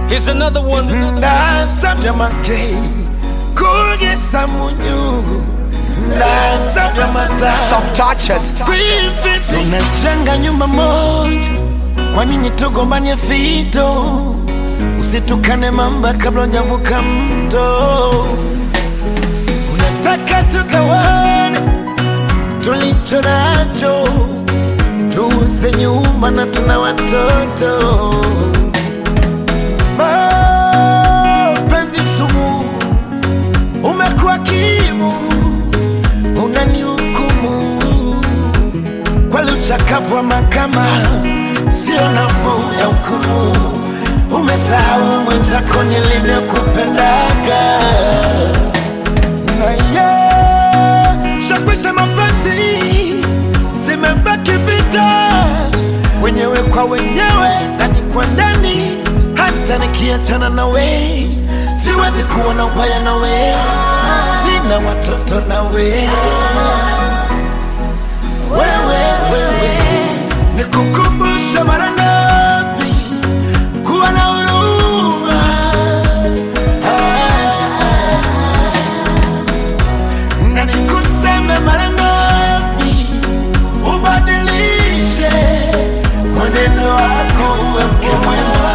Here's another one. ndasabye make kugeza munyu ndasabye amata Some touches. kwifisi tunajenga nyumba moja kwa nini tugombanie fito usitukane mamba kabla hujavuka mto unataka tugawane tulicho nacho tuuze nyumba na tuna watoto mapenzi sumu umekuwa kimu unanihukumu kweli uchakavu wa mahakama sio nafuu ya hukumu umesahau mwenzako nilivyokupendaga na ye shakwisha mapenzi zimebaki vita wenyewe kwa wenyewe ndani kwa ndani hata nikiachana nawe siwezi kuona ubaya nawe nina watoto nawe wewe wewe nikukumbusha mara ngapi kuwa na huruma na nikuseme mara ngapi ubadilishe mwenendo wako uwe mke mwema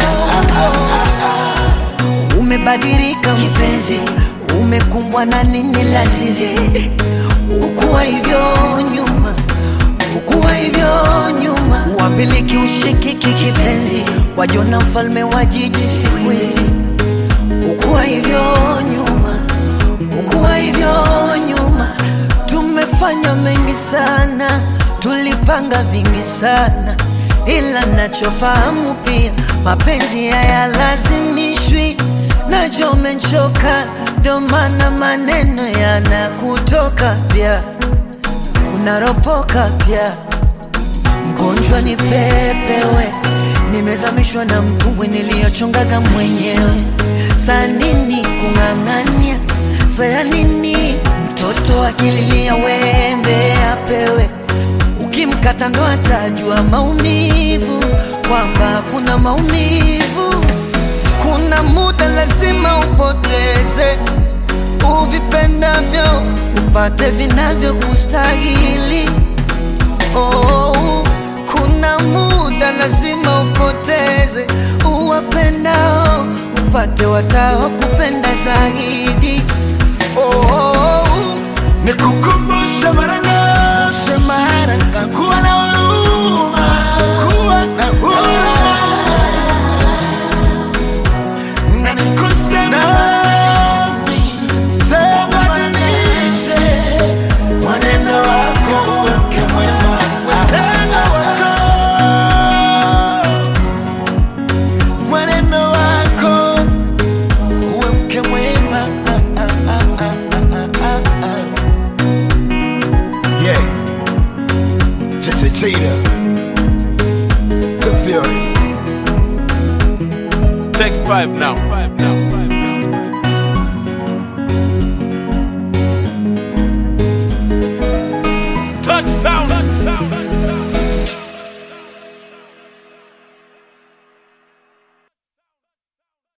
umebadilika mpenzi, umekumbwa na nini lasizi? Ukuwa hivyo nyuma, ukuwa hivyo nyuma, uambiliki ushikiki kipenzi, wajona mfalme wa jiji siku hizi. Ukuwa hivyo nyuma, ukuwa hivyo nyuma, tumefanya mengi sana, tulipanga vingi sana, ila nachofahamu pia mapenzi hayalazimishwi. Najua umechoka, ndo maana maneno yanakutoka pia, unaropoka pia. Mgonjwa ni pepewe, nimezamishwa na mtumbwi niliyochongaga mwenyewe. Saa nini kung'ang'ania? Saya nini mtoto akililia wembe apewe? Ukimkata ndo atajua maumivu, kwamba kuna maumivu. Kuna muda lazima upoteze uvipendavyo, upate vinavyokustahili. Oh, kuna muda lazima upoteze uwapendao, upate watao kupenda zaidi. Oh, nikukumbusha mara ngapi mara ngapi kuwa na huruma kuwa na huruma na nikuseme wapi sema badilishe mwenendo wako uwe mke mwema mwenendo wako mwenendo wako uwe mke mwema ah, ah, ah, ah, ah, ah, ah. Yeah. Cheche Cheetah. The Fury. Take five now. Five now.